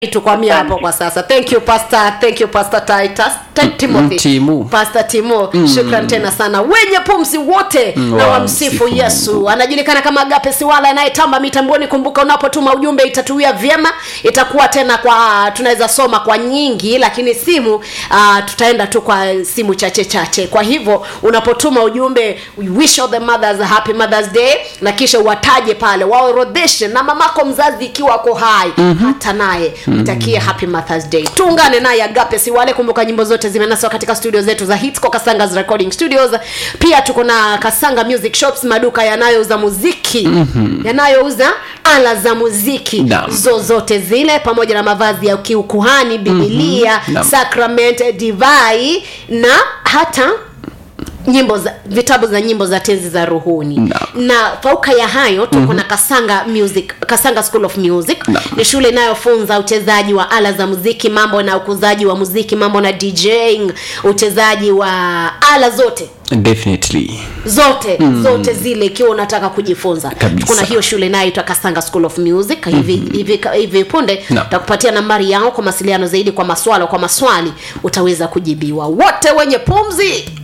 tukwamia hapo kwa sasa thank you pastor thank you pastor titus Ti- timothy Timu. pastor timo shukran tena sana wenye pumzi wote Mm, na wa wamsifu msifu yesu anajulikana kama agape siwala anayetamba mitamboni kumbuka unapotuma ujumbe itatuia vyema itakuwa tena kwa tunaweza soma kwa nyingi lakini simu uh, tutaenda tu kwa simu chache chache kwa hivyo unapotuma ujumbe we wish all the mothers a happy mothers day na kisha uwataje pale waorodheshe na mamako mzazi ikiwa ako hai mm-hmm. hata naye mtakie happy mothers day tuungane naye agape siwale kumbuka nyimbo zote zimenaswa katika studio zetu za hits kwa kasangas recording studios pia tuko na kasanga music shops maduka yanayouza muziki mm-hmm. yanayouza ala za muziki Naam. zozote zile pamoja na mavazi ya kiukuhani bibilia mm-hmm. Naam. sacrament divai na hata nyimbo za vitabu za nyimbo za tenzi za ruhuni Naam. na fauka ya hayo tuko mm-hmm. na kasanga music kasanga school of music Naam. ni shule inayofunza uchezaji wa ala za muziki mambo na ukuzaji wa muziki mambo na djing uchezaji wa ala zote definitely zote mm. zote zile ikiwa unataka kujifunza Kabisa. kuna hiyo shule inayoitwa kasanga school of music hivi mm-hmm. hivi, hivi punde Naam. takupatia nambari yao kwa mawasiliano zaidi kwa maswala kwa maswali utaweza kujibiwa wote wenye pumzi